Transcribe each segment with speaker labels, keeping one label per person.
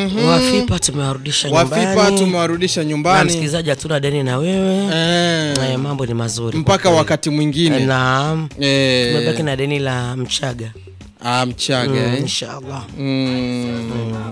Speaker 1: Mhm.
Speaker 2: Wafipa tumewarudisha
Speaker 1: Wafipa
Speaker 2: nyumbani.
Speaker 1: tumewarudisha
Speaker 2: Na
Speaker 1: nyumbani
Speaker 2: msikilizaji, hatuna deni na wewe
Speaker 1: eh,
Speaker 2: Eh, mambo ni mazuri
Speaker 1: mpaka
Speaker 2: kwa kweli.
Speaker 1: wakati mwingine
Speaker 2: Naam,
Speaker 1: eh,
Speaker 2: tumebaki na deni la Mchaga
Speaker 1: ah, Mchaga
Speaker 2: Mm,
Speaker 1: eh.
Speaker 2: inshallah.
Speaker 1: Mm.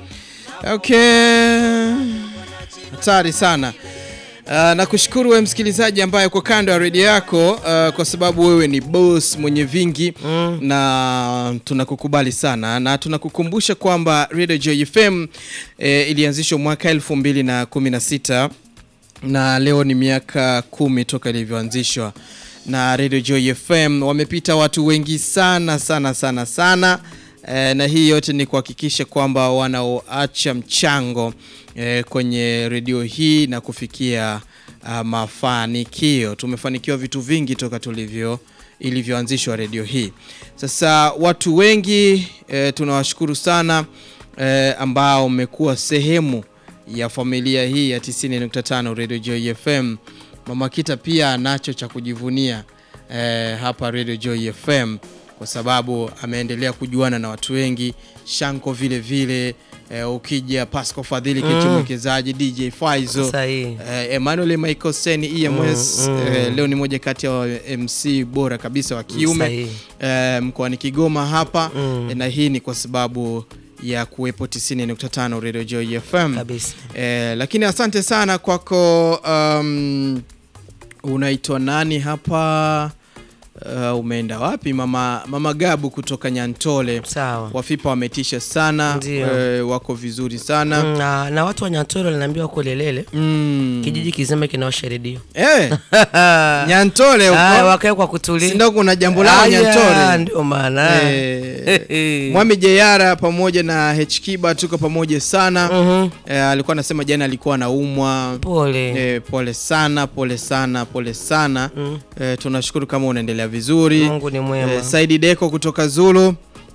Speaker 1: Okay, hatari sana. Uh, na kushukuru wewe msikilizaji ambaye uko kando ya redio yako uh, kwa sababu wewe ni boss mwenye vingi
Speaker 2: Mm.
Speaker 1: na tunakukubali sana na tunakukumbusha kwamba Radio Joy FM eh, ilianzishwa mwaka 2016 na leo ni miaka kumi toka ilivyoanzishwa na Radio Joy FM. Wamepita watu wengi sana sana sana sana e, na hii yote ni kuhakikisha kwamba wanaoacha mchango e, kwenye redio hii na kufikia a, mafanikio. Tumefanikiwa vitu vingi toka tulivyo ilivyoanzishwa redio hii. Sasa watu wengi e, tunawashukuru sana e, ambao mmekuwa sehemu ya familia hii ya 90.5 Radio Joy FM. Mama Kita pia anacho cha kujivunia eh, hapa Radio Joy FM kwa sababu ameendelea kujuana na watu wengi. Shanko vile vile eh, ukija Pasco Fadhili mm. mwekezaji DJ Faizo
Speaker 2: Sahihi.
Speaker 1: eh, Emmanuel Michael Sen EMS
Speaker 2: Mm, mm.
Speaker 1: eh, leo ni moja kati ya wa- MC bora kabisa wa kiume
Speaker 2: Sahihi.
Speaker 1: eh, mkoani Kigoma hapa
Speaker 2: Mm.
Speaker 1: eh, na hii ni kwa sababu ya kuwepo 90.5 Radio Joy FM
Speaker 2: Kabisa.
Speaker 1: eh, lakini asante sana kwako um, unaitwa nani hapa uh, umeenda wapi mama, mama Gabu kutoka Nyantole
Speaker 2: Sawa.
Speaker 1: wafipa wametisha sana
Speaker 2: Ndio.
Speaker 1: eh, wako vizuri sana
Speaker 2: Mm, Na, na watu wa Nyantoro waliniambia wako Lelele.
Speaker 1: mm.
Speaker 2: Kijiji kizima kinawasha redio.
Speaker 1: eh, Nyantole
Speaker 2: Ah,
Speaker 1: huko
Speaker 2: wakae kwa kutulia.
Speaker 1: sindo kuna jambo lao
Speaker 2: Aya,
Speaker 1: Nyantole
Speaker 2: Ndio maana.
Speaker 1: Eh, Mwami Jeyara pamoja na Hkiba tuko pamoja sana
Speaker 2: Mhm.
Speaker 1: eh, alikuwa anasema jana alikuwa anaumwa
Speaker 2: Pole.
Speaker 1: eh, pole sana pole sana pole sana
Speaker 2: Mm.
Speaker 1: eh, tunashukuru kama unaendelea vizuri
Speaker 2: Mungu ni mwema.
Speaker 1: eh, Saidi Deko kutoka Zulu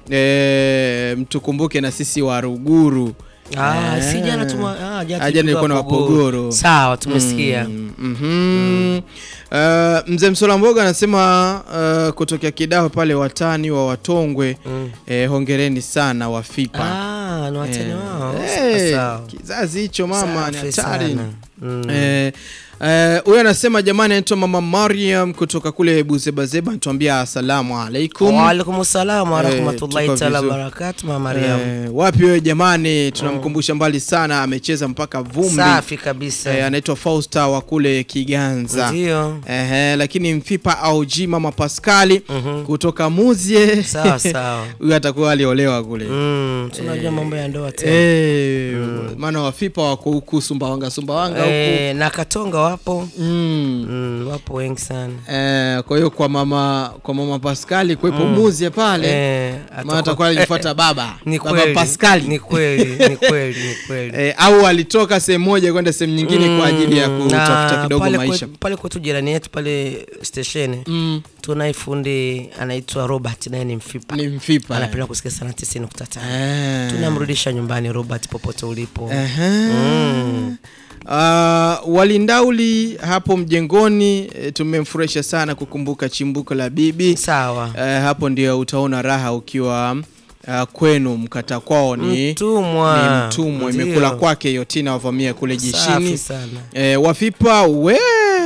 Speaker 1: eh, mtukumbuke na sisi wa Ruguru
Speaker 2: Ah,
Speaker 1: Eh.
Speaker 2: si jana tuma ah, jana
Speaker 1: Ah, jana nilikuwa na
Speaker 2: tulikuwa
Speaker 1: Wapogoro.
Speaker 2: Sawa, tumesikia.
Speaker 1: Mm, mhm. Eh, mzee Msolamboga anasema uh, kutokea Kidaho pale watani wa Watongwe
Speaker 2: Mm.
Speaker 1: eh, hongereni sana Wafipa
Speaker 2: Ah, ni watani
Speaker 1: Eh,
Speaker 2: wao.
Speaker 1: eh,
Speaker 2: Sawa, sawa.
Speaker 1: kizazi hicho mama ni
Speaker 2: Safi
Speaker 1: hatari
Speaker 2: sana. Mm.
Speaker 1: Eh, eh, huyo anasema jamani, anaitwa mama Mariam kutoka kule Buzebazeba, anatuambia asalamu alaikum.
Speaker 2: Waalaikum salam wa
Speaker 1: Eh,
Speaker 2: rahmatullahi
Speaker 1: tuko
Speaker 2: taala
Speaker 1: vizuri.
Speaker 2: wabarakatu. Mama Mariam.
Speaker 1: Eh, wapi wewe jamani, tunamkumbusha mbali sana, amecheza mpaka vumbi.
Speaker 2: Safi kabisa.
Speaker 1: Eh, anaitwa Fausta wa kule Kiganza.
Speaker 2: Ndio.
Speaker 1: Ehe, lakini mfipa au G mama Pascali
Speaker 2: Mhm.
Speaker 1: kutoka Muzie
Speaker 2: Sawa sawa.
Speaker 1: huyu atakuwa aliolewa kule
Speaker 2: Mm, tunajua mambo ya ndoa tena.
Speaker 1: Eh, maana wafipa wako huku Sumbawanga Sumbawanga huku
Speaker 2: Eh, na Katonga wapo.
Speaker 1: mm.
Speaker 2: Mm, wapo wengi sana.
Speaker 1: Eh, kwa hiyo kwa mama kwa mama Pascali kuwepo muzie pale
Speaker 2: Eh,
Speaker 1: maana atakuwa alifuata baba
Speaker 2: Ni
Speaker 1: baba
Speaker 2: kweli.
Speaker 1: Pascali
Speaker 2: Ni kweli, ni kweli, ni kweli.
Speaker 1: eh, au alitoka sehemu moja kwenda sehemu nyingine kwa ajili ya
Speaker 2: Mm,
Speaker 1: kutafuta
Speaker 2: na
Speaker 1: kidogo
Speaker 2: pale
Speaker 1: maisha
Speaker 2: kwetu- pale kwetu jirani yetu pale stesheni
Speaker 1: mm,
Speaker 2: tunaye fundi anaitwa Robert, naye ni mfipa,
Speaker 1: ni mfipa
Speaker 2: anapenda kusikia sana 90.5.
Speaker 1: eh.
Speaker 2: Tunamrudisha nyumbani Robert, popote ulipo.
Speaker 1: Ehe.
Speaker 2: Mm.
Speaker 1: Ah, walindauli hapo mjengoni eh, tumemfurahisha sana kukumbuka chimbuko la bibi
Speaker 2: Sawa.
Speaker 1: eh, hapo ndio utaona raha ukiwa ah, kwenu mkata kwao ni
Speaker 2: Mtumwa.
Speaker 1: ni mtumwa
Speaker 2: Ndio.
Speaker 1: imekula kwake yotina wavamia kule
Speaker 2: Safi
Speaker 1: jeshini
Speaker 2: sana.
Speaker 1: e, wafipa we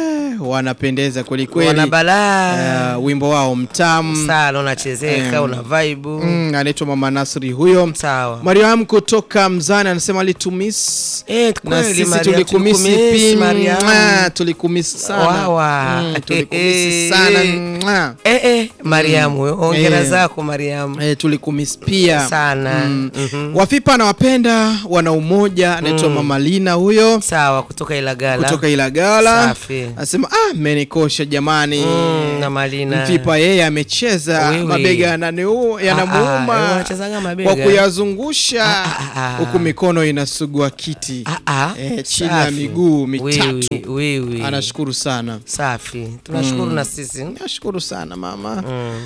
Speaker 1: wanapendeza kwelikweli
Speaker 2: Wana balaa.
Speaker 1: Eh, wimbo wao mtamu
Speaker 2: Sana unachezeka, una vibe.
Speaker 1: mm, anaitwa mama Nasri huyo
Speaker 2: Sawa.
Speaker 1: Mariam kutoka Mzani anasema alitumis
Speaker 2: Eh,
Speaker 1: na
Speaker 2: kweli,
Speaker 1: sisi
Speaker 2: Mariam,
Speaker 1: tulikumisi
Speaker 2: tulikumisi,
Speaker 1: pia
Speaker 2: Mariam.
Speaker 1: Mwah, tulikumisi sana
Speaker 2: Wawa.
Speaker 1: Mm, tulikumisi
Speaker 2: Eh,
Speaker 1: sana
Speaker 2: eh.
Speaker 1: Mwah.
Speaker 2: Eh, eh, Mariam huyo. Hongera
Speaker 1: Eh.
Speaker 2: zako Mariam.
Speaker 1: Eh, tulikumisi pia
Speaker 2: Sana.
Speaker 1: Mm.
Speaker 2: Mhm.
Speaker 1: Wafipa anawapenda wana umoja anaitwa mama Lina huyo
Speaker 2: Sawa, kutoka Ilagala.
Speaker 1: kutoka Ilagala
Speaker 2: Safi.
Speaker 1: anasema ah, menikosha jamani
Speaker 2: Mm, na Malina.
Speaker 1: Mfipa yeye amecheza
Speaker 2: Wewe.
Speaker 1: mabega yananiu-
Speaker 2: Ah, ah,
Speaker 1: yanamuuma
Speaker 2: wanachezanga mabega.
Speaker 1: kwa kuyazungusha
Speaker 2: Ah, ah, ah.
Speaker 1: huku mikono inasugua kiti
Speaker 2: Ah, ah.
Speaker 1: Eh, chini ya
Speaker 2: Safi.
Speaker 1: miguu mitatu.
Speaker 2: Wewe, wewe.
Speaker 1: anashukuru sana
Speaker 2: Safi. Tunashukuru na sisi.
Speaker 1: nashukuru sana mama
Speaker 2: Mm.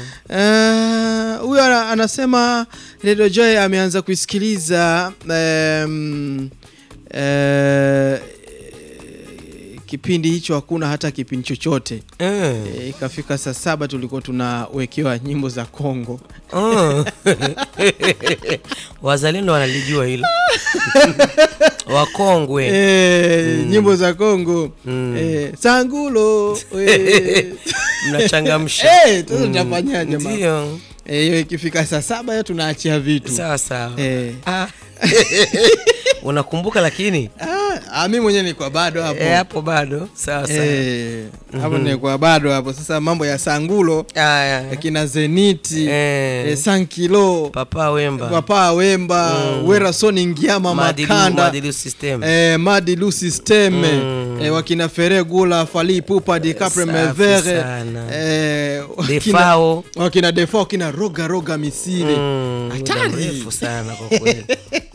Speaker 1: Eh, huyo ana- anasema Radio Joy ameanza kuisikiliza em, eh, kipindi hicho hakuna hata kipindi chochote
Speaker 2: Eh.
Speaker 1: e, ikafika saa saba tulikuwa tunawekewa nyimbo za Kongo
Speaker 2: Oh. Wazalendo wanalijua hilo wakongwe
Speaker 1: e, nyimbo za Kongo
Speaker 2: Mm.
Speaker 1: e, sangulo e,
Speaker 2: mnachangamsha
Speaker 1: e, sasa tutafanyaje mama?
Speaker 2: ndio
Speaker 1: Eh, hiyo ikifika saa saba hiyo tunaachia vitu
Speaker 2: sawa sawa
Speaker 1: Eh.
Speaker 2: Ah. unakumbuka lakini
Speaker 1: Ah, ah, mi mwenyewe nilikuwa bado hapo
Speaker 2: Eh, hapo bado sawa sawa
Speaker 1: Eh, hapo nilikuwa bado hapo sasa mambo ya sangulo
Speaker 2: Aya.
Speaker 1: akina zeniti
Speaker 2: Eh.
Speaker 1: eh, sankilo
Speaker 2: papa wemba
Speaker 1: papa wemba wera soni ngiama
Speaker 2: Madilu-
Speaker 1: makanda
Speaker 2: Madilu system
Speaker 1: eh, madilu systeme
Speaker 2: Mm.
Speaker 1: eh, wakina fere gula fali pupa dicapre
Speaker 2: Safi
Speaker 1: mevere
Speaker 2: sana.
Speaker 1: eh, wakina-
Speaker 2: defao
Speaker 1: wakina defo wakina roga roga misiri
Speaker 2: Mm, muda
Speaker 1: Hatari.
Speaker 2: mrefu sana kwa kweli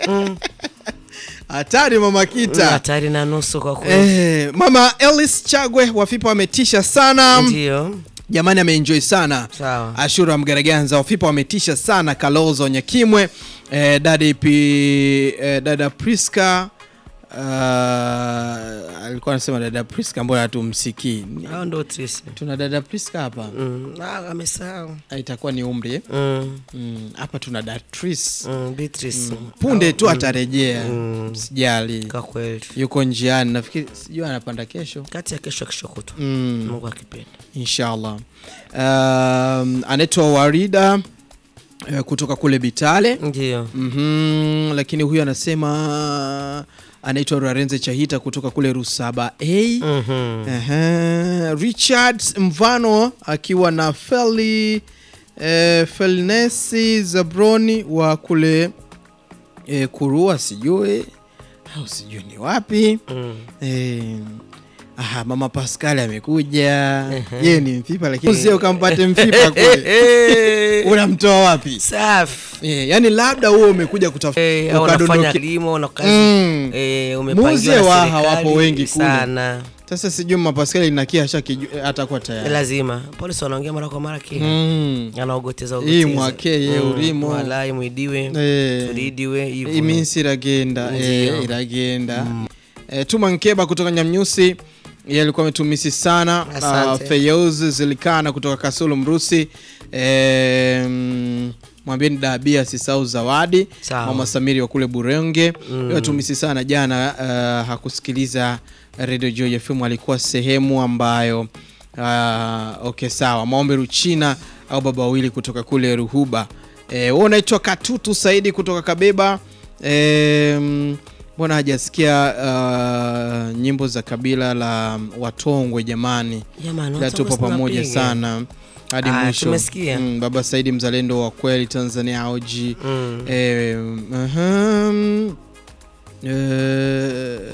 Speaker 1: hatari mama
Speaker 2: Mm,
Speaker 1: kita
Speaker 2: hatari na nusu kwa kweli
Speaker 1: eh, mama elis chagwe wafipa wametisha sana
Speaker 2: ndio
Speaker 1: jamani ameenjoy sana
Speaker 2: sawa
Speaker 1: ashura mgaraganza wafipa wametisha sana kalozo nyakimwe eh, dada pi eh, dada priska uh, alikuwa anasema dada priska mbona hatumsikii
Speaker 2: hao ndo trisi
Speaker 1: tuna dada priska hapa
Speaker 2: Mm, ah, amesahau
Speaker 1: Ah, itakuwa ni umri eh?
Speaker 2: Mm,
Speaker 1: Mm, hapa tuna datris
Speaker 2: mm, Beatrice.
Speaker 1: punde tu atarejea
Speaker 2: Mm.
Speaker 1: sijali
Speaker 2: kwa kweli
Speaker 1: yuko njiani nafikiri sijui anapanda kesho
Speaker 2: kati ya kesho kesho kutu
Speaker 1: mm.
Speaker 2: mungu akipenda
Speaker 1: inshallah um, anaitwa warida eh, kutoka kule bitale
Speaker 2: ndio
Speaker 1: mm-hmm, lakini huyu anasema anaitwa rarenze chahita kutoka kule rusaba a
Speaker 2: Mhm.
Speaker 1: Ehe, richard mvano akiwa na feli eh, felnesi zabroni wa kule eh, kurua sijui au sijui ni wapi
Speaker 2: Mm.
Speaker 1: Eh, aha, mama Pascal amekuja yeye ni mfipa lakini sio ukampate mfipa kule unamtoa wapi
Speaker 2: safi
Speaker 1: eh, yani labda huo umekuja kutafuta
Speaker 2: Eh, au unafanya
Speaker 1: ukadondoke-
Speaker 2: kilimo na kazi
Speaker 1: Mm.
Speaker 2: eh, umepangiwa
Speaker 1: Muuzie
Speaker 2: na
Speaker 1: waha,
Speaker 2: serikali
Speaker 1: wapo wengi kule.
Speaker 2: sana
Speaker 1: sasa sijui mama Pascal inakia atakuwa
Speaker 2: Ni
Speaker 1: tayari
Speaker 2: lazima polisi wanaongea mara kwa mara kia
Speaker 1: mm.
Speaker 2: anaogoteza
Speaker 1: Hii
Speaker 2: ogoteza.
Speaker 1: mwake, ye urimo.
Speaker 2: walai mwidiwe
Speaker 1: eh,
Speaker 2: tulidiwe hivyo
Speaker 1: iminsi iragenda
Speaker 2: Ndio.
Speaker 1: eh, iragenda eh, tuma nkeba kutoka nyamnyusi yeye alikuwa ametumisi sana uh,
Speaker 2: Asante.
Speaker 1: feyoz zilikana kutoka kasulu mrusi eh, mm, mwambieni dabia sisau zawadi
Speaker 2: Sawa.
Speaker 1: mama samiri wa kule burenge
Speaker 2: Mm.
Speaker 1: mm. atumisi sana jana uh, hakusikiliza radio joy fm alikuwa sehemu ambayo uh, okay sawa maombe ruchina au baba wawili kutoka kule ruhuba eh, wewe unaitwa katutu saidi kutoka kabeba eh, mm, mbona hajasikia uh, nyimbo za kabila la watongwe jamani
Speaker 2: Jamani,
Speaker 1: ila
Speaker 2: watu
Speaker 1: tupo
Speaker 2: basi
Speaker 1: pamoja
Speaker 2: tunapiga.
Speaker 1: sana hadi
Speaker 2: Ah,
Speaker 1: mwisho
Speaker 2: tumesikia.
Speaker 1: mm, baba saidi mzalendo wa kweli tanzania auji
Speaker 2: Mm.
Speaker 1: Eh, ahem, eh,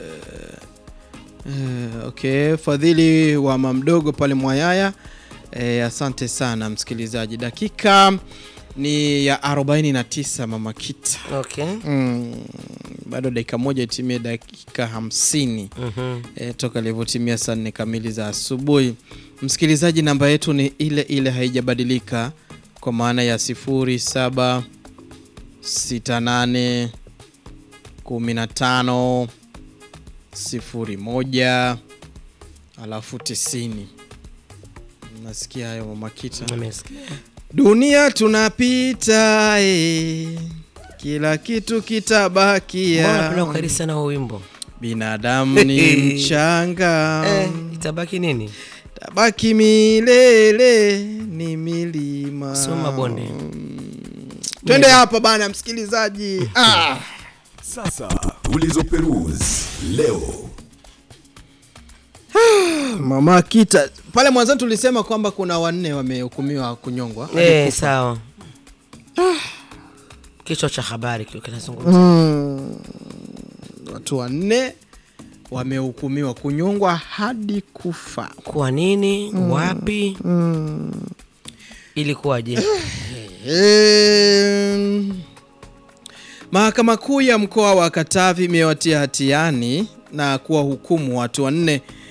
Speaker 1: eh, okay fadhili wa mamdogo pale mwayaya eh, asante sana msikilizaji dakika ni ya 49 mama kita
Speaker 2: okay
Speaker 1: mm, bado dakika moja itimie dakika hamsini
Speaker 2: Mhm.
Speaker 1: e, toka ilivyotimia saa nne kamili za asubuhi msikilizaji namba yetu ni ile ile haijabadilika kwa maana ya 07 68 15 01 alafu 90 nasikia hayo mamakita
Speaker 2: Nimesikia.
Speaker 1: dunia tunapita eh, kila kitu
Speaker 2: Mbona
Speaker 1: kitabakia
Speaker 2: napenda kukariri sana huo wimbo
Speaker 1: binadamu ni mchanga
Speaker 2: eh, itabaki nini
Speaker 1: tabaki milele ni milima
Speaker 2: Sio mabonde.
Speaker 1: twende hapa bana msikilizaji ah.
Speaker 3: Sasa tulizoperuzi leo
Speaker 1: mama kita pale mwanzoni tulisema kwamba kuna wanne wamehukumiwa kunyongwa
Speaker 2: eh, sawa kichwa cha habari kile kinazungumza
Speaker 1: mm. watu wanne wamehukumiwa kunyongwa hadi kufa
Speaker 2: kwa nini wapi ilikuwaje
Speaker 1: Em, Mahakama Kuu ya mkoa wa Katavi imewatia hatiani na kuwahukumu watu wanne